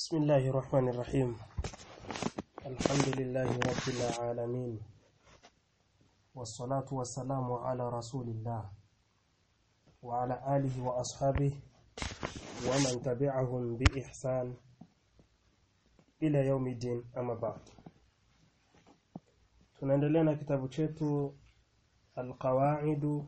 بسم الله الرحمن الرحيم الحمد لله رب العالمين والصلاة والسلام على رسول الله وعلى آله وأصحابه ومن تبعهم بإحسان إلى يوم الدين أما بعد tunaendelea na kitabu chetu alqawaidu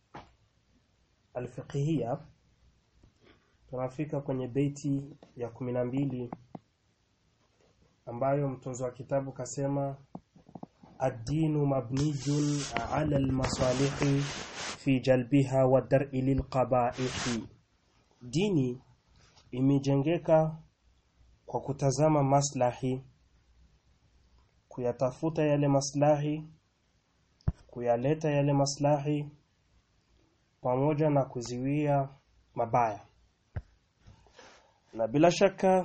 alfiqhiyya tunafika kwenye beiti ya kumi na mbili ambayo mtunzi wa kitabu kasema ad-dinu mabniyun ala al-masalihi fi jalbiha wa dar'i lilqaba'ihi dini imejengeka kwa kutazama maslahi kuyatafuta yale maslahi kuyaleta yale maslahi pamoja na kuziwia mabaya na bila shaka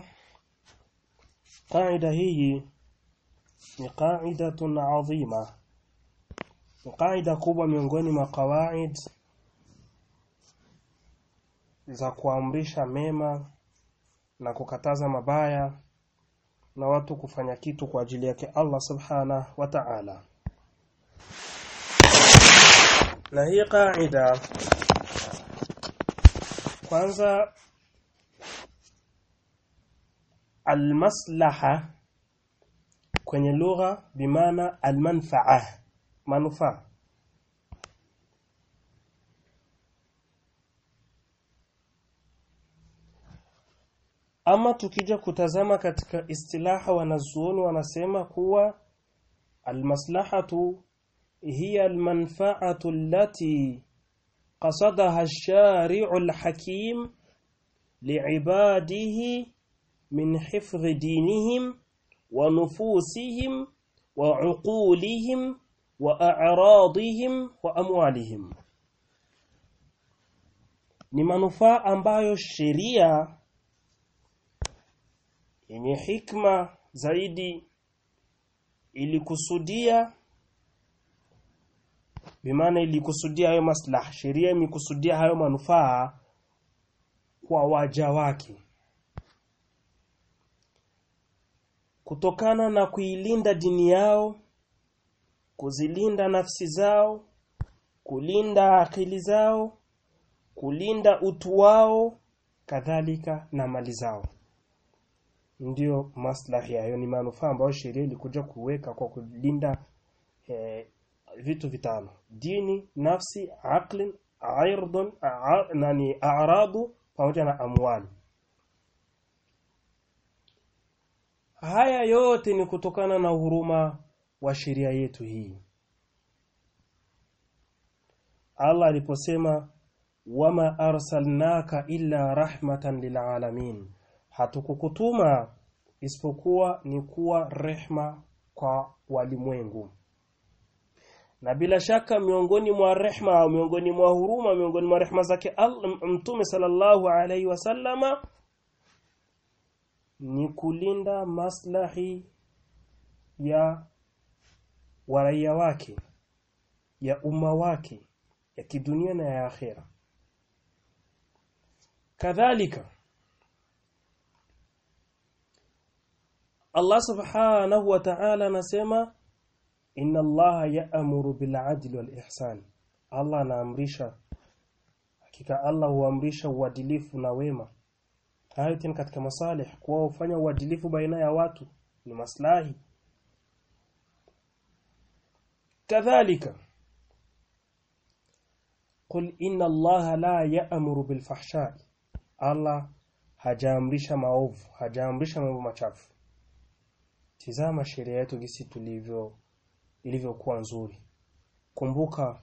qaida hii ni qaidatun adhima ni qaida kubwa miongoni mwa qawaid za kuamrisha mema na kukataza mabaya na watu kufanya kitu kwa ajili yake Allah subhana wa ta'ala na hii qaida kwanza almaslaha kwenye lugha bimaana almanfaa manufaa ama tukija kutazama katika istilaha wanazuoni wanasema kuwa almaslahatu hiya almanfaatu allati qasadaha ash-shari'u al-hakim li'ibadihi من حفظ دينهم ونفوسهم وعقولهم وأعراضهم وأموالهم ni manufaa ambayo sheria yenye hikma zaidi ilikusudia bimaana ilikusudia hayo maslaha sheria imekusudia hayo manufaa kwa waja wake kutokana na kuilinda dini yao kuzilinda nafsi zao kulinda akili zao kulinda utu wao kadhalika na mali zao ndio maslahi hayo ni manufaa ambayo sheria ilikuja kuweka kwa kulinda eh, vitu vitano dini nafsi aqlin airdun nani a'radu pamoja na amwali Haya yote ni kutokana na huruma wa sheria yetu hii. Allah aliposema wama arsalnaka illa rahmatan lilalamin, hatukukutuma isipokuwa ni kuwa rehma kwa walimwengu. Na bila shaka miongoni mwa rehma au miongoni mwa huruma miongoni mwa rehma zake Allah Mtume sallallahu alaihi wasallama ni kulinda maslahi ya waraia wake ya umma wake ya kidunia na ya akhera kadhalika Allah subhanahu wa ta'ala anasema inna Allah ya'muru bil adli wal ihsan Allah anaamrisha hakika Allah huamrisha uadilifu na wema hayo tena katika masalih kuwa ufanya uadilifu baina ya watu ni maslahi kadhalika qul inna allaha la ya'muru bil fahsha Allah hajaamrisha maovu hajaamrisha mambo machafu tizama sheria yetu gisi tulivyo ilivyokuwa nzuri kumbuka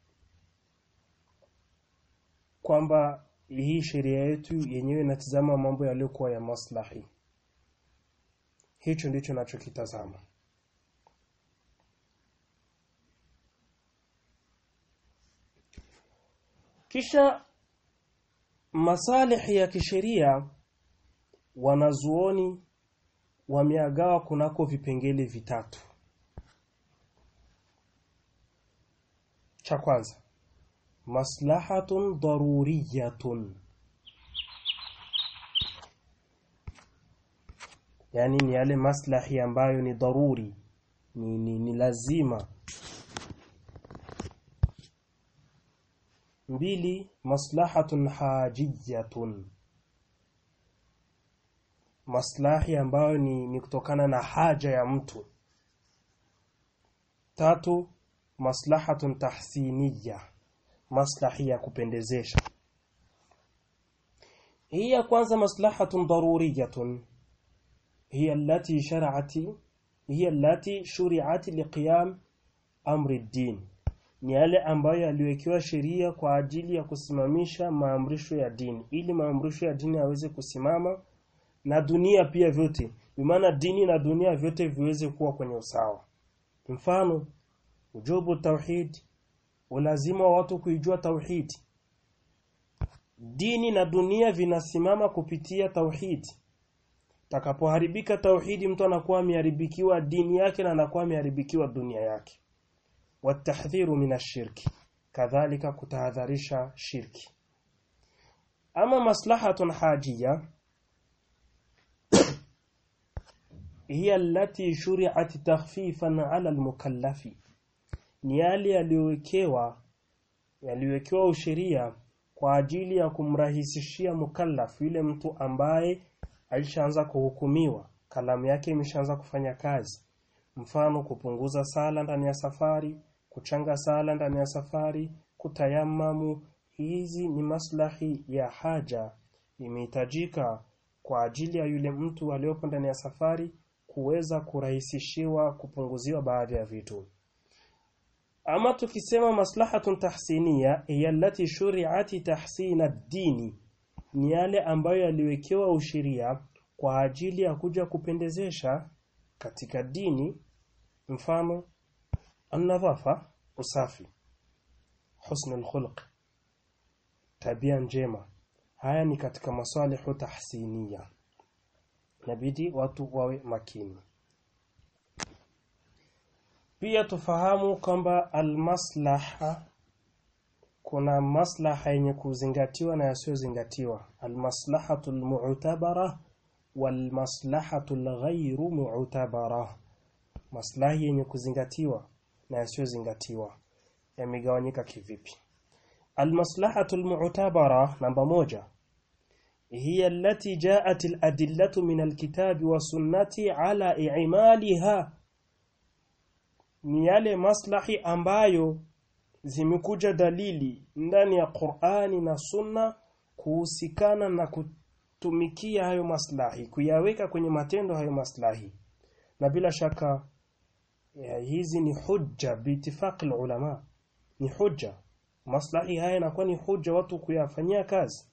kwamba hii sheria yetu yenyewe inatizama mambo yaliyokuwa ya maslahi hicho ndicho nachokitazama kisha masalihi ya kisheria wanazuoni wameagawa kunako vipengele vitatu cha kwanza maslahatun daruriyatun yani ni yale maslahi ambayo ni dharuri ni, ni, ni lazima mbili maslahatun hajiyatun maslahi ambayo ni, ni kutokana na haja ya mtu tatu maslahatun tahsiniya maslahi ya kupendezesha hii ya kwanza maslahatun daruriyatun hiya allati shar'ati hiya allati shuri'at liqiyam amri ad-din ni yale ambayo yaliwekewa sheria kwa ajili ya kusimamisha maamrisho ya dini ili maamrisho ya dini yaweze kusimama na dunia pia vyote maana dini na dunia vyote viweze kuwa kwenye usawa mfano ujubu tauhid ulazima wa watu kuijua tauhid dini na dunia vinasimama kupitia tauhid takapoharibika tauhidi mtu anakuwa ameharibikiwa dini yake na anakuwa ameharibikiwa dunia yake watahdhiru minashirki kadhalika kutahadharisha shirki ama maslahatun hajia hiya allati shuri'at takhfifan 'ala al-mukallafi ni yale yaliyowekewa yaliyowekewa usheria kwa ajili ya kumrahisishia mukallaf yule mtu ambaye alishaanza kuhukumiwa kalamu yake imeshaanza kufanya kazi mfano kupunguza sala ndani ya safari kuchanga sala ndani ya safari kutayamamu hizi ni maslahi ya haja imehitajika kwa ajili ya yule mtu aliyopo ndani ya safari kuweza kurahisishiwa kupunguziwa baadhi ya vitu ama tukisema maslahatun tahsiniya hiya allati shuri'at tahsin ad-dini ni yale ambayo yaliwekewa usheria kwa ajili ya kuja kupendezesha katika dini mfano an-nadhafa usafi husnul khuluq tabia njema haya ni katika masalihu tahsiniya inabidi watu wawe makini pia tufahamu kwamba almaslaha kuna maslaha yenye kuzingatiwa na yasiyozingatiwa almaslahatu almu'tabara walmaslahatu alghayru mu'tabara maslahi yenye kuzingatiwa na yasiyozingatiwa yamegawanyika kivipi almaslahatu almu'tabara namba moja هي التي جاءت الأدلة من الكتاب والسنة على إعمالها ni yale maslahi ambayo zimekuja dalili ndani ya Qur'ani na Sunna kuhusikana na kutumikia hayo maslahi kuyaweka kwenye matendo hayo maslahi na bila shaka ya hizi ni hujja biitifaqi ulama ni hujja maslahi haya yanakuwa ni hujja watu kuyafanyia kazi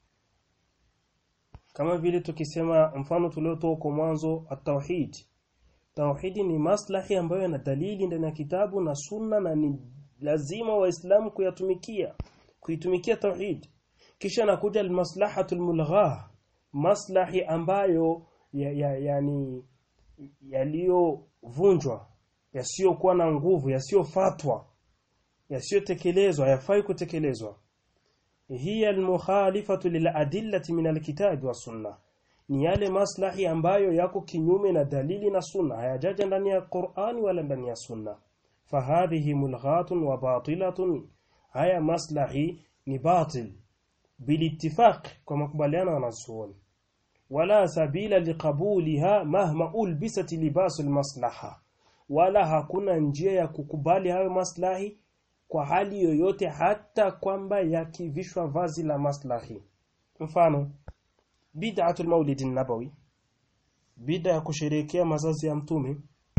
kama vile tukisema mfano tuliotoa kwa mwanzo at-tauhid tauhidi ni maslahi ambayo yana dalili ndani ya kitabu na sunna na ni lazima waislamu kuyatumikia kuitumikia tauhid kisha nakuja almaslahatul mulghah maslahi ambayo ya, ya, yani yaliyovunjwa yasiyokuwa na nguvu yasiyofatwa yasiyotekelezwa hayafai kutekelezwa hiya almukhalifatu liladillati min alkitabi wa sunna ni yale maslahi ambayo yako kinyume na dalili na sunna hayajaja ndani ya Qur'ani wala ndani ya sunna fahadhihi mulghatun wa batilatun haya maslahi ni batil bilittifaq kwa makubaliano wanazuoni wala sabila liqabuliha mahma ulbisat libas almaslaha wala hakuna njia ya kukubali hayo maslahi kwa hali yoyote hata kwamba yakivishwa vazi la maslahi mfano bid'atul maulid nabawi bid'a ya kusherehekea mazazi ya mtume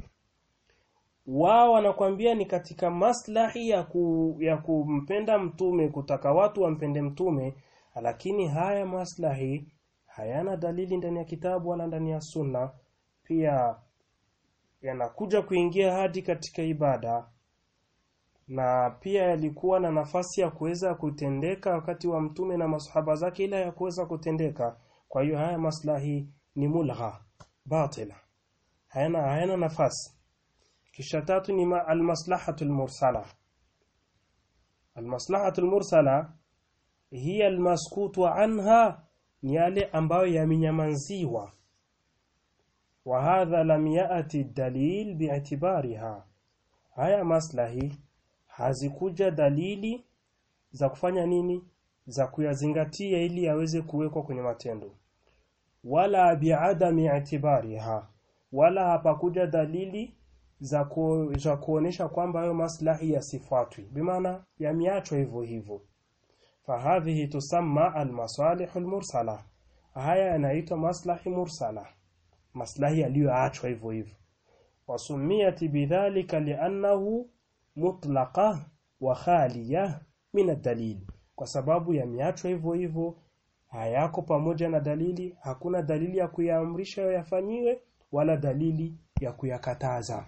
wao wanakwambia ni katika maslahi ya, ku, ya kumpenda mtume kutaka watu wampende mtume lakini haya maslahi hayana dalili ndani ya kitabu wala ndani ya sunna pia yanakuja kuingia hadi katika ibada na pia yalikuwa na nafasi ya kuweza kutendeka wakati wa mtume na masahaba zake ila ya kuweza kutendeka kwa hiyo haya maslahi ni mulgha batila hayana hayana nafasi kisha tatu ni almaslahatu almursala almaslahatu almursala hiya almaskutu anha ni yale ambayo yamenyamanziwa وهذا لم يأتي الدليل باعتبارها haya maslahi hazikuja dalili za kufanya nini za kuyazingatia ili yaweze kuwekwa kwenye matendo wala biadami i'tibariha wala hapakuja dalili za, ku, za kuonesha kwamba hayo maslahi yasifuatwi bimaana yameachwa hivyo hivyo fahadhihi tusamma almasalih almursala haya yanaitwa maslahi mursala maslahi yaliyoachwa hivyo hivyo wasumiyat bidhalika liannahu mutlaqa wa khaliya min ad-dalil kwa sababu yameachwa hivyo hivyo hayako pamoja na dalili hakuna dalili ya kuyaamrisha yafanyiwe wala dalili ya kuyakataza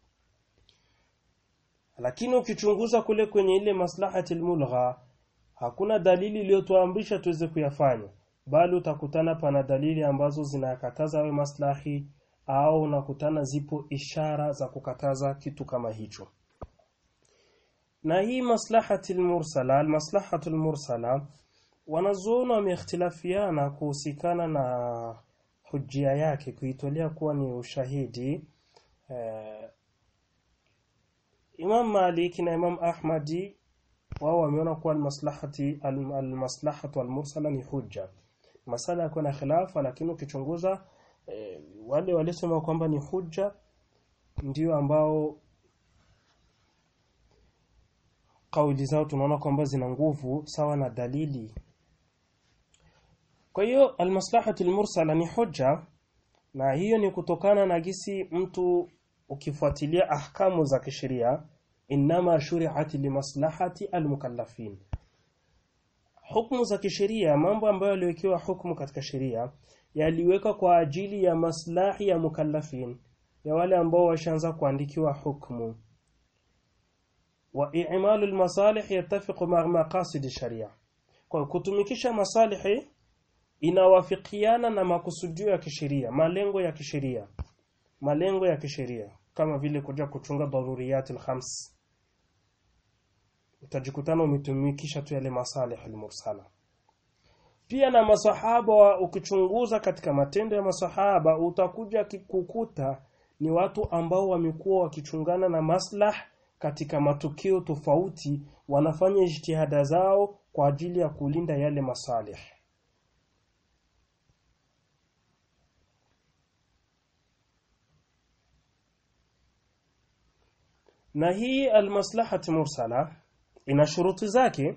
lakini ukichunguza kule kwenye ile maslahati mulgha hakuna dalili iliyotuamrisha tuweze kuyafanya bali utakutana pana dalili ambazo zinakataza hayo maslahi au unakutana zipo ishara za kukataza kitu kama hicho na hii maslahati mursala almaslahatu mursala wanazuoni wameikhtilafiana kuhusikana na hujia yake kuitolea kuwa ni ushahidi eh, Imam Malik na Imam Ahmadi wao wameona kuwa almaslahati almaslahatu almursala ni hujja masala yako na khilafa lakini ukichunguza eh, wale walisema kwamba ni hujja ndio ambao kauli zao tunaona kwamba zina nguvu sawa na dalili kwa hiyo almaslahatu almursala ni hujja na hiyo ni kutokana na gisi mtu ukifuatilia ahkamu za kisheria inama shuri'at limaslahati almukallafin hukumu za kisheria mambo ambayo yaliwekewa hukumu katika sheria yaliweka kwa ajili ya maslahi ya mukallafin ya wale ambao washaanza kuandikiwa hukumu wa i'malu almasalih yattafiqu ma maqasid sharia kwa kutumikisha masalihi inawafikiana na makusudio ya kisheria malengo ya kisheria malengo ya kisheria kama vile kuja kuchunga daruriyatil khams utajikutana umetumikisha tu yale masalih almursala pia na masahaba ukichunguza katika matendo ya masahaba utakuja kukuta ni watu ambao wamekuwa wakichungana na maslah katika matukio tofauti wanafanya jitihada zao kwa ajili ya kulinda yale masalih na hii almaslahati mursala ina shuruti zake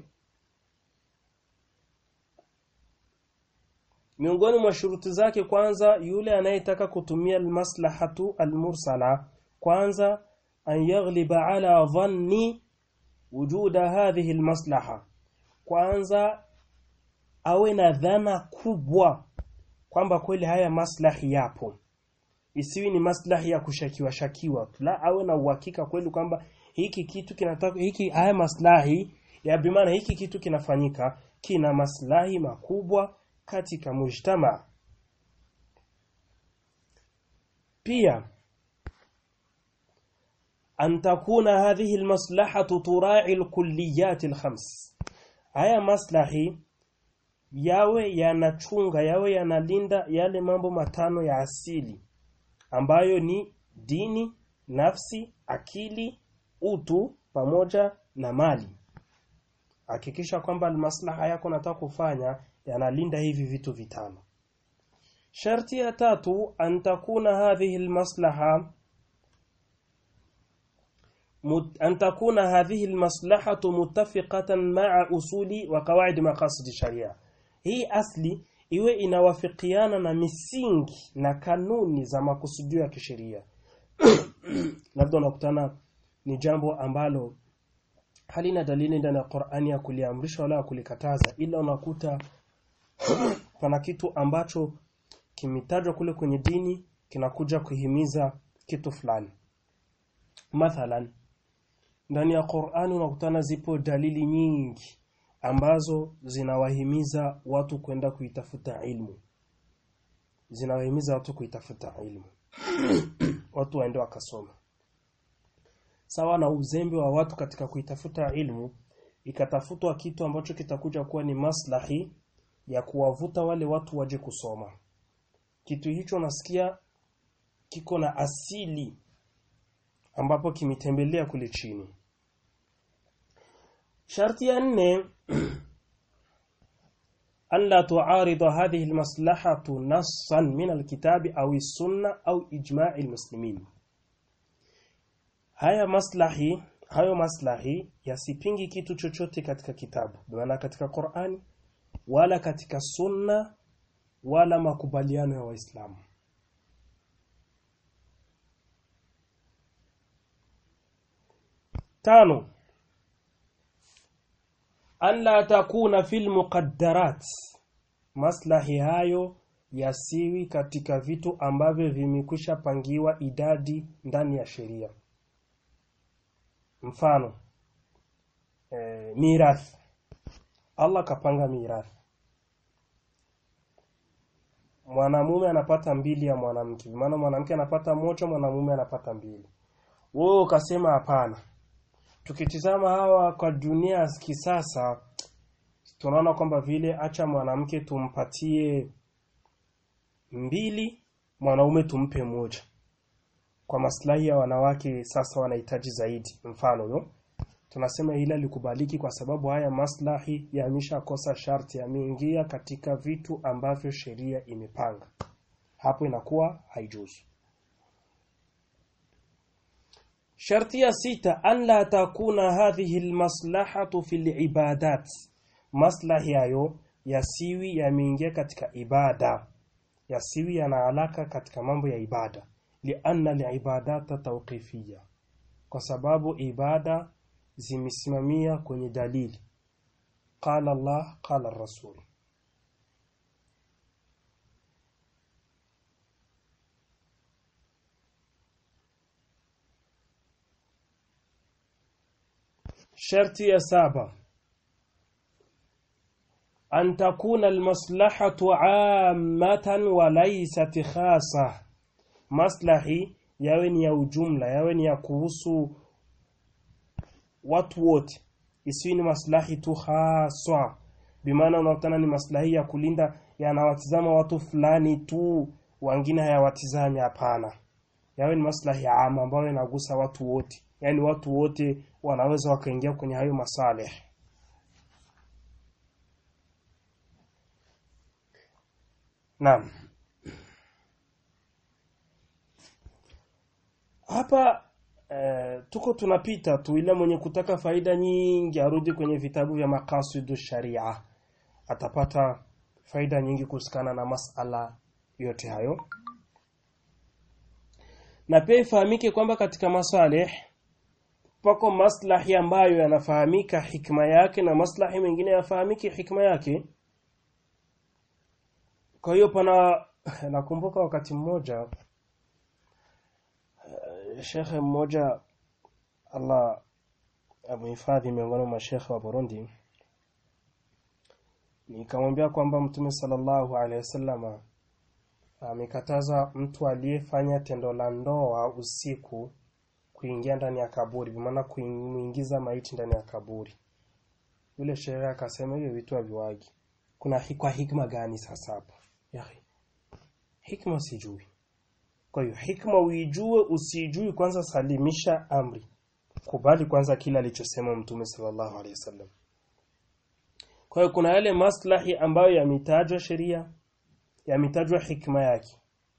miongoni mwa shuruti zake kwanza yule anayetaka kutumia almaslahatu almursala kwanza an yaghliba ala dhanni wujuda hadhihi almaslaha kwanza awe na dhana kubwa kwamba kweli haya maslahi yapo isiwi ni maslahi ya kushakiwa shakiwa la awe na uhakika kweli kwamba hiki kitu kinataka hiki haya maslahi ya bimaana hiki kitu kinafanyika kina maslahi makubwa katika mujtama pia an takuna hadhihi almaslahatu tura'i alkulliyat alkhams haya maslahi yawe yanachunga yawe yanalinda yale mambo matano ya asili ambayo ni dini, nafsi, akili, utu pamoja na mali. Hakikisha kwamba maslaha yako nataka kufanya yanalinda hivi vitu vitano. Sharti ya tatu an takuna hadhihi almaslaha an takuna hadhihi almaslahatu muttafiqatan ma'a usuli wa qawaid maqasid sharia. Hii asli iwe inawafikiana na misingi na kanuni za makusudio ya kisheria labda unakutana ni jambo ambalo halina dalili ndani ya Qur'ani ya kuliamrisha wala kulikataza ila unakuta pana kitu ambacho kimetajwa kule kwenye dini kinakuja kuhimiza kitu fulani mathalan ndani ya Qur'ani unakutana zipo dalili nyingi ambazo zinawahimiza watu kwenda kuitafuta ilmu zinawahimiza watu kuitafuta ilmu watu waende wakasoma sawa na uzembe wa watu katika kuitafuta ilmu ikatafutwa kitu ambacho kitakuja kuwa ni maslahi ya kuwavuta wale watu waje kusoma kitu hicho nasikia kiko na asili ambapo kimetembelea kule chini sharti ya nne أن لا تعارض هذه المصلحة نصا من الكتاب أو السنة أو إجماع المسلمين haya maslahi hayo maslahi yasipingi kitu chochote katika kitabu maana katika Qur'ani wala katika sunna wala makubaliano ya waislamu tano an la takuna fil muqaddarat maslahi hayo yasiwi katika vitu ambavyo vimekwisha pangiwa idadi ndani ya sheria mfano e, mirathi Allah kapanga mirathi mwanamume anapata mbili ya mwanamke maana mwanamke anapata moja mwanamume anapata mbili wewe ukasema hapana tukitizama hawa kwa dunia ya kisasa tunaona kwamba vile acha mwanamke tumpatie mbili mwanaume tumpe moja kwa maslahi ya wanawake sasa wanahitaji zaidi mfano yo tunasema hili likubaliki kwa sababu haya maslahi yameshakosa sharti yameingia katika vitu ambavyo sheria imepanga hapo inakuwa haijuzu sharti ya sita an la takuna hadhihi almaslahatu fil ibadat maslahi hayo yasiwi yameingia katika ibada yasiwi yana alaka katika mambo ya ibada lianna alibadata tawqifiyya kwa sababu ibada zimesimamia kwenye dalili qala Allah qala rasul sharti ya saba an takuna almaslahatu ammatan wa laysat khasa maslahi yawe ni ya ujumla yawe ni ya kuhusu watu wote isiwi ni maslahi tu haswa bimaana unakutana ni maslahi ya kulinda yanawatizama watu fulani tu wengine hayawatizami hapana yawe ni maslahi ama ambayo yanagusa watu wote yani watu wote wanaweza wakaingia kwenye hayo masalih Naam hapa e, tuko tunapita tu ile mwenye kutaka faida nyingi arudi kwenye vitabu vya makasidu sharia atapata faida nyingi kuhusikana na masala yote hayo na pia ifahamike kwamba katika masalih pako maslahi ambayo yanafahamika hikma yake na maslahi mengine yafahamiki hikma yake kwa hiyo pana nakumbuka wakati mmoja shekhe mmoja Allah amehifadhi miongoni mwa shekhe wa Burundi nikamwambia kwamba mtume sallallahu alaihi wasallama amekataza mtu aliyefanya tendo la ndoa usiku kuingia ndani ya kaburi maana kuingiza maiti ndani ya kaburi yule shehe akasema hiyo vitu haviwagi kuna kwa hikma gani sasa hapa yahi hikma sijui kwa hiyo hikma uijue usijui kwanza salimisha amri kubali kwanza kila alichosema mtume sallallahu alaihi wasallam kwa hiyo kuna yale maslahi ambayo yametajwa sheria yametajwa hikma yake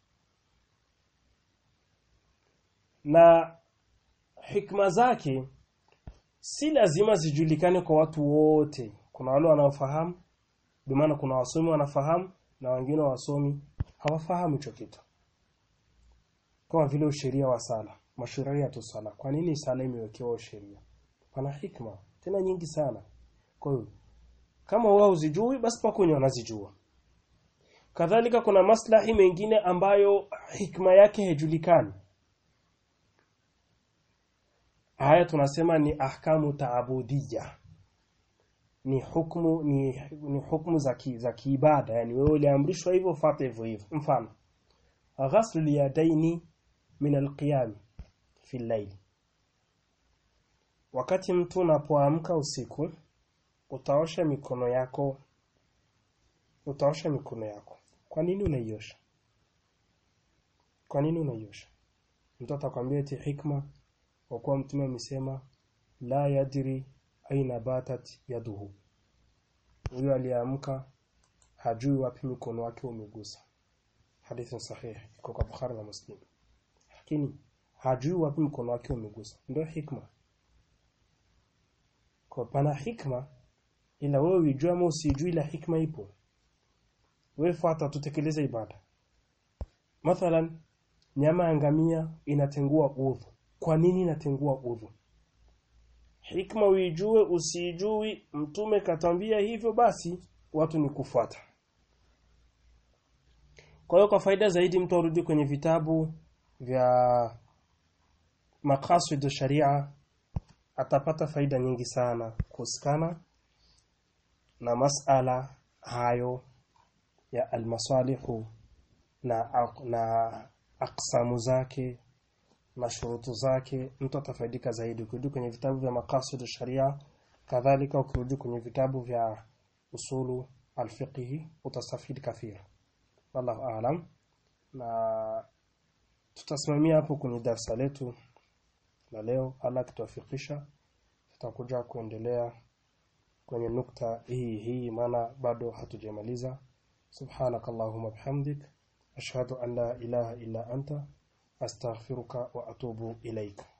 na hikma zake si lazima zijulikane kwa watu wote kuna wale wanaofahamu bimaana kuna wasomi wanafahamu na wengine wasomi hawafahamu hicho kitu kama vile usheria wa sala mashuria tu sala kwa nini sala imewekewa sheria pana hikma tena nyingi sana kwa hiyo kama wao uzijui basi pako wenye wanazijua kadhalika kuna maslahi mengine ambayo hikma yake haijulikani haya tunasema ni ahkamu taabudiyya ni hukumu ni, ni hukumu za ki, za kiibada yani wewe uliamrishwa hivyo fuate hivyo hivyo mfano ghaslu liyadaini min alqiyam fi layl wakati mtu unapoamka usiku utaosha mikono yako utaosha mikono yako kwa nini unaiosha kwa nini unaiosha mtu atakwambia eti hikma kwa kuwa mtume amesema la yadri aina batat yaduhu huyo aliamka hajui wapi mkono wake umegusa hadithi sahihi iko kwa Bukhari na Muslim lakini hajui wapi mkono wake umegusa ndio hikma kwa pana hikma ila wewe ujue ama usijui la hikma ipo wewe fuata tutekeleze ibada mathalan nyama ya ngamia inatengua udhu kwa nini inatengua udhu hikma uijue usijui mtume katambia hivyo basi watu ni kufuata kwa hiyo kwa faida zaidi mtu arudi kwenye vitabu vya maqasid sharia atapata faida nyingi sana kuhusikana na masala hayo ya almasalihu na na aksamu zake na shurutu zake mtu atafaidika zaidi ukirudi kwenye vitabu vya maqasid sharia kadhalika ukirudi kwenye vitabu vya usulu alfiqhi utastafidi kathira wallahu aalam na tutasimamia hapo kwenye darasa letu la leo Allah kituwafikisha tutakuja kuendelea kwenye nukta hii hii maana bado hatujamaliza subhanakallahumma bihamdik ashhadu an la ilaha illa anta astaghfiruka wa atubu ilaika